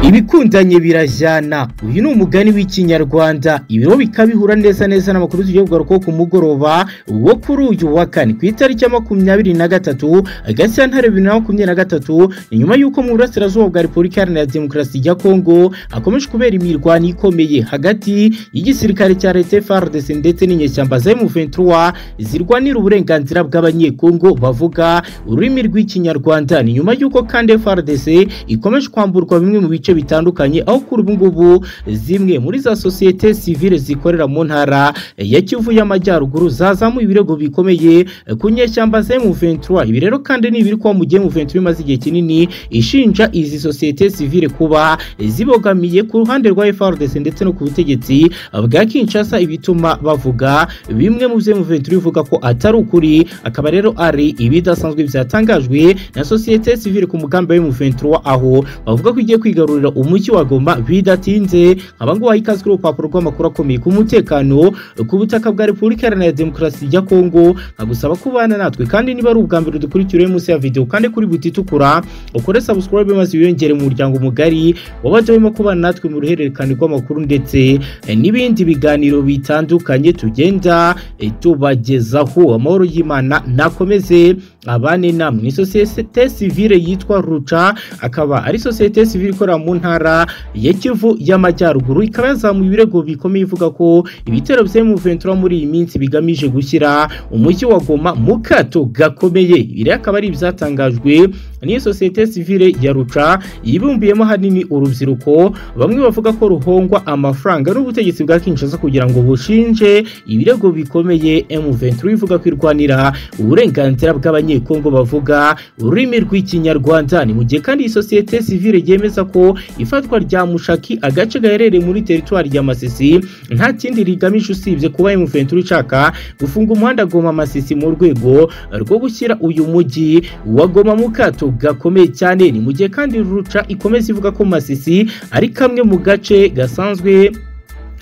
ibikundanye birajyana uyu ni umugani w'ikinyarwanda ibiro bikabihura neza neza n'amakuru tugiye kugarukaho ku mugoroba wo kuri uyu wa kane ku itariki ya makumyabiri na gatatu gashyantare bibiri na makumyabiri na gatatu ni nyuma y'uko mu burasirazuba bwa repubulika iharanira demokarasi ya kongo hakomeje kubera imirwano ikomeye hagati y'igisirikare cya leta FARDC ndetse n'inyeshyamba za M23 zirwanira uburenganzira bw'abanyekongo bavuga ururimi rw'ikinyarwanda ni nyuma y'uko kandi FARDC ikomeje kwamburwa bimwe mu bice bitandukanye aho kuri ubu ngubu zimwe muri za sosiyete sivile zikorera mu ntara ya Kivu y'Amajyaruguru zazamuye ibirego bikomeye ku nyeshyamba za M23 ibi rero kandi ni ibiri kuba mu gihe M23 imaze igihe kinini ishinja izi sosiyete sivile kuba zibogamiye ku ruhande rwa FARDC ndetse no ku butegetsi bwa Kinshasa ibituma bavuga bimwe mu byo M23 ivuga ko atari ukuri akaba rero ari ibidasanzwe byatangajwe na sosiyete sivile ku mugambi wa M23 aho bavuga ko igiye kwigarurira umujyi wa Goma bidatinze aba ngo wayikazwe urupapuro rw'amakuru akomeye ku mutekano ku butaka bwa Repubulika Iharanira Demokarasi ya Kongo nkagusaba kubana natwe kandi niba ari ubwa mbere dukurikira uyu munsi ya video kandi kuri buti itukura ukore subscribe maze wiyongere mu muryango mugari wabajemo kubana natwe mu ruhererekane rw'amakuru ndetse n'ibindi biganiro bitandukanye tugenda tubagezaho amahoro y'Imana nakomeze abane namwe ni sosiyete sivile yitwa ruca akaba ari sosiyete sivile ikorera mu ntara ya kivu y'amajyaruguru ikaba yazamuye ibirego bikomeye ivuga ko ibitero bya M23 muri iyi minsi bigamije gushyira umujyi wa Goma mu kato gakomeye ibi akaba ari ibyatangajwe n'iyo sosiyete sivile ya ruca yibumbiyemo hanini urubyiruko bamwe bavuga ko ruhongwa amafaranga n'ubutegetsi bwa Kinshasa kugira ngo bushinje ibirego bikomeye M23 ivuga ko irwanira uburenganzira bw'abanye Kongo bavuga ururimi rw'ikinyarwanda ni mu gihe kandi iyi sosiyete sivile yemeza ko ifatwa rya mushaki agace gaherereye muri teritwari ya Masisi nta kindi rigamije usibye kuba M23 ishaka gufunga umuhanda Goma Masisi mu rwego rwo gushyira uyu mujyi wa Goma mu kato gakomeye cyane ni mu gihe kandi ruca ikomeza ivuga ko Masisi ari kamwe mu gace gasanzwe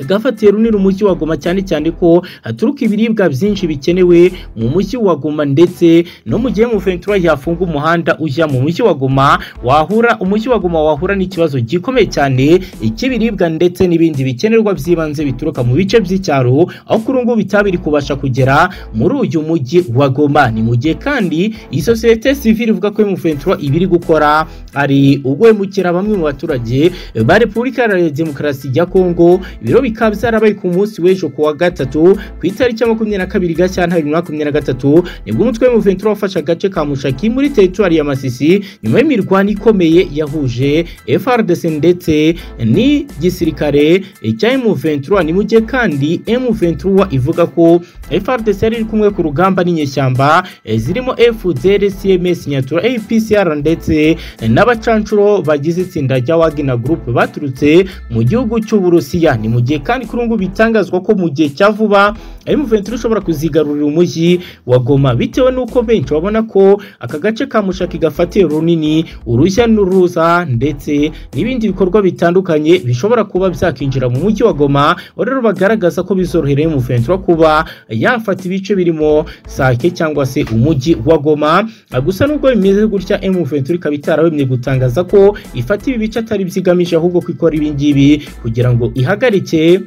gafatiye runini umujyi wa Goma cyane cyane ko haturuka ibiribwa byinshi bikenewe mu mujyi wa Goma ndetse no mu gihe M23 yafunga umuhanda ujya mu mujyi wa Goma wahura umujyi wa Goma wahura n'ikibazo gikomeye cyane ikibiribwa ndetse n'ibindi bikenerwa by'ibanze bituruka mu bice by'icyaro aho kuri ngo bitabiri kubasha kugera muri uyu mujyi wa Goma ni mu gihe kandi iyi sosiyete civile ivuga ko M23 ibiri gukora ari ugwemukira bamwe mu baturage ba Repubulika ya Demokarasi ya Kongo ibiro bikaba byarabaye ku munsi w'ejo kuwa gatatu ku itariki ya makumyabiri na kabiri gashyantare bibiri na makumyabiri na gatatu nibwo umutwe w'umuventura wafashe agace ka mushaki muri teritwari ya masisi nyuma y'imirwano ikomeye yahuje frdc ndetse n'igisirikare cya emuventura ni mu gihe kandi emuventura ivuga ko frdc yari iri kumwe ku rugamba n'inyeshyamba zirimo fdr cms nyatura apcr ndetse n'abacancuro bagize itsinda rya wagina group baturutse mu gihugu cy'uburusiya ni mu gihe kandi kuri ubu bitangazwa ko mu gihe cya vuba M23 ushobora kuzigarurira umujyi wa Goma bitewe n'uko benshi babona ko aka gace ka Mushaki gafatiye runini urujya n'uruza ndetse n'ibindi bikorwa bitandukanye bishobora kuba byakinjira mu mujyi wa Goma rero bagaragaza ko bizorohera M23 kuba yafata ibice birimo Sake cyangwa se umujyi wa Goma gusa nubwo bimeze gutya M23 ikaba itarabemye gutangaza ko ifata ibi bice atari byigamije ahubwo ko ikora ibi ngibi kugira ngo ihagarike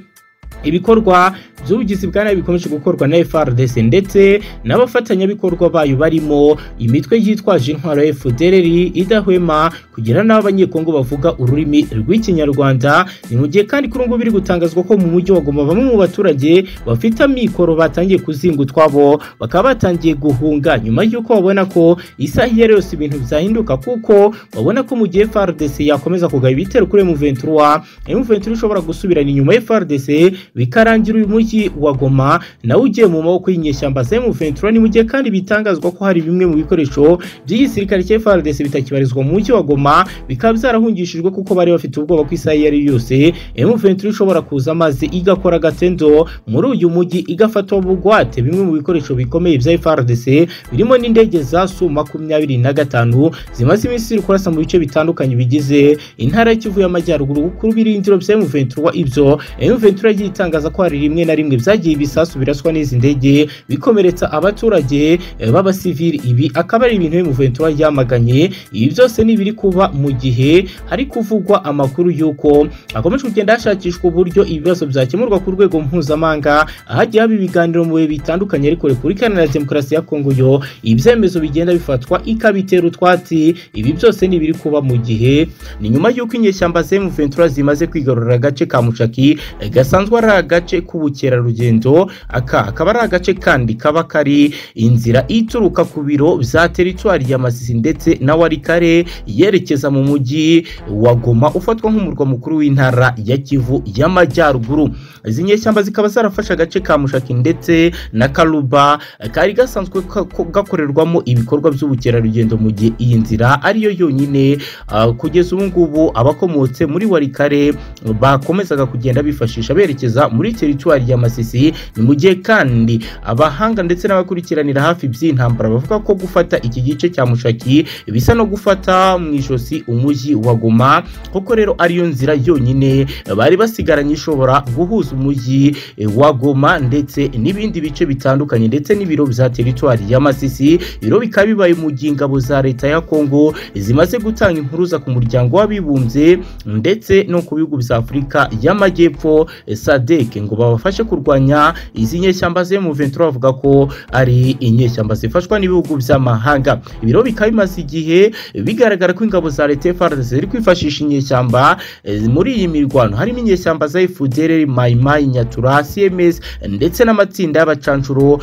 ibikorwa by'ubugizi bwa nabi bikomeje gukorwa na FRDC ndetse n'abafatanyabikorwa bayo barimo imitwe yitwaje intwaro ya FDLR idahwema kugira n'abo abanyekongo bavuga ururimi rw'ikinyarwanda ni mu gihe kandi kuri ubu biri gutangazwa ko mu mujyi wa Goma bamwe mu baturage bafite amikoro batangiye kuzinga utwabo bakaba batangiye guhunga nyuma y'uko babona ko isaha iyo yose ibintu byahinduka kuko babona ko mu gihe FRDC yakomeza kugaba ibitero kuri M23 M23 ishobora gusubirana inyuma ya FRDC bikarangira uyu mujyi wa Goma nawe ugiye mu maboko y'inyeshyamba za M23 ni mu gihe kandi bitangazwa ko hari bimwe mu bikoresho by'igisirikare cya FARDC bitakibarizwa mu mujyi wa Goma bikaba byarahungishijwe kuko bari bafite ubwoba ko isaha iyo ari yose M23 ishobora kuza maze igakora agatendo muri uyu mujyi igafata bugwate bimwe mu bikoresho bikomeye bya FARDC birimo n'indege za Su makumyabiri na gatanu zimaze iminsi ziri kurasa mu bice bitandukanye bigize intara y'Ikivu y'Amajyaruguru kuri birindiro bya M23 ibyo M23 yita batangaza ko hari rimwe na rimwe byagiye ibisasu biraswa n'izi ndege bikomeretsa abaturage eh, b'abasivili ibi akaba ari ibintu Muventura yamaganye ibi byose ni ibiri kuba mu gihe hari kuvugwa amakuru y'uko hakomeje kugenda hashakishwa uburyo ibibazo byakemurwa ku rwego mpuzamahanga ahagiye haba ibiganiro mu bihe bitandukanye ariko Repubulika Iharanira Demokarasi ya Kongo yo ibyemezo bigenda bifatwa ikabitera utwatsi ibi byose ni ibiri kuba mu gihe ni nyuma y'uko inyeshyamba za Muventura zimaze kwigarurira agace ka Mushaki eh, gasanzwe ari agace k'ubukerarugendo aka akaba ari agace kandi kaba kari inzira ituruka ku biro bya teritwari ya Masisi ndetse na Warikare yerekeza mu mujyi wa Goma ufatwa nk'umurwa mukuru w'intara ya Kivu y'Amajyaruguru izi nyeshyamba zikaba zarafashe agace ka Mushaki ndetse na Karuba kari gasanzwe ka- ko- gakorerwamo ibikorwa by'ubukerarugendo mu gihe iyi nzira ariyo yonyine ah, kugeza ubu ngubu abakomotse muri Warikare bakomezaga kugenda bifashisha berekeza muri teritwari ya Masisi ni mu gihe kandi abahanga ndetse n'abakurikiranira hafi by'intambara bavuga ko gufata iki gice cya mushaki bisa no gufata mu ijosi umujyi wa Goma koko rero ariyo nzira yonyine bari basigaranye ishobora guhuza umujyi eh, wa Goma ndetse n'ibindi bice bitandukanye ndetse n'ibiro bya teritwari ya Masisi ibiro bikaba bibaye mu gihe ingabo za leta ya Kongo zimaze gutanga impuruza ku muryango w'abibumbye ndetse no ku bihugu bya Afurika y'Amajyepfo eh, SADC ngo babafashe kurwanya izi nyeshyamba ze mu 23 bavuga ko ari inyeshyamba zifashwa n'ibihugu by'amahanga ibiro bikaba bimaze igihe bigaragara ko ingabo za leta FARDC ziri kwifashisha inyeshyamba eh, muri iyi mirwano harimo inyeshyamba za FDLR Maimai Nyatura CMS ndetse n'amatsinda y'abacancuro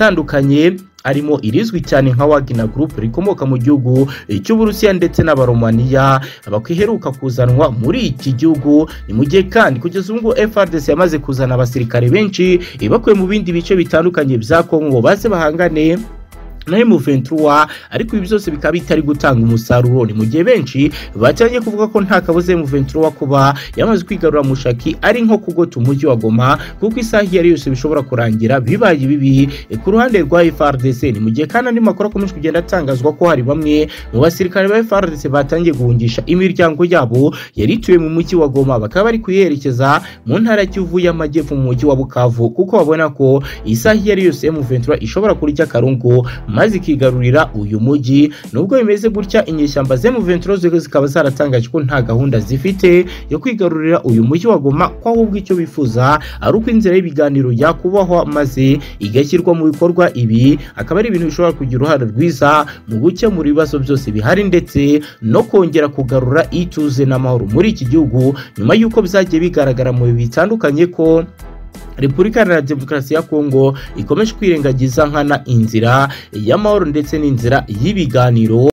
atandukanye arimo irizwi cyane nka Wagner Group rikomoka mu gihugu cy'Uburusiya ndetse n'Abaromaniya bakwiheruka kuzanwa muri iki gihugu ni mu gihe kandi kugeza ubu ngubu FRDC yamaze kuzana abasirikare benshi ibakuye mu bindi bice bitandukanye bya Kongo baze bahangane na M23 ariko ibi byose bikaba bitari gutanga umusaruro ni mu gihe benshi bacanye kuvuga ko nta kabuze M23 kuba yamaze kwigarura mushaki ari nko kugota umujyi wa Goma kuko isaha iyo ari yose bishobora kurangira bibaye bibi Eh, ku ruhande rwa FRDC ni mu gihe kandi andi makuru akomeje kugenda atangazwa ko hari bamwe mu basirikare ba FRDC batangiye guhungisha imiryango yabo yari ituye mu mujyi wa Goma bakaba bari kuyerekeza mu ntara ya Kivu y'Amajyepfo mu mujyi wa Bukavu kuko babona ko isaha iyo ari yose M23 ishobora kurya akarungu maze ikigarurira uyu mujyi nubwo bimeze gutya inyeshyamba ze mu venturoze zikaba zaratangaje ko nta gahunda zifite yo kwigarurira uyu mujyi wa Goma ko ahubwo icyo bifuza ari uko inzira y'ibiganiro yakubahwa maze igashyirwa mu bikorwa ibi akaba ari ibintu bishobora kugira uruhare rwiza mu gukemura ibibazo byose bihari ndetse no kongera kugarura ituze n'amahoro muri iki gihugu nyuma y'uko byagiye bigaragara mu bihe bitandukanye ko Repubulika Iharanira Demokarasi ya Kongo ikomeje kwirengagiza nkana inzira y'amahoro ndetse n'inzira y'ibiganiro